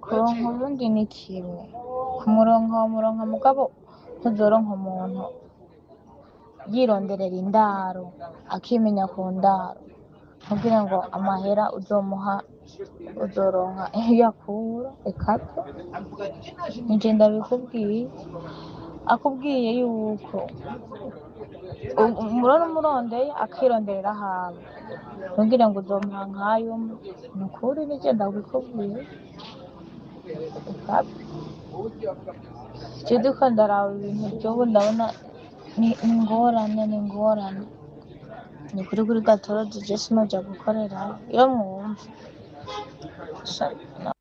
kuronka ubundi ni kimwe kumuronka wamuronka mugabo ntuzoronka umuntu yironderera indaro akimenya ku ndaro kugira ngo amahera uzomuha uzoronka iyo akura ekate nije ndabikubwiye akubwiye yuko u- umurona umurondeye akironderera ahawe kugira ngo uzomuha nkayo ni ukuri nije ndabikubwiye ekate je ndiko ndaraba ibintu vy'ubu ndabona ni ni ingorane ni ingorane ni kuri kuri gatorozi je sinoja gukorerayo iyo mwumva Sha,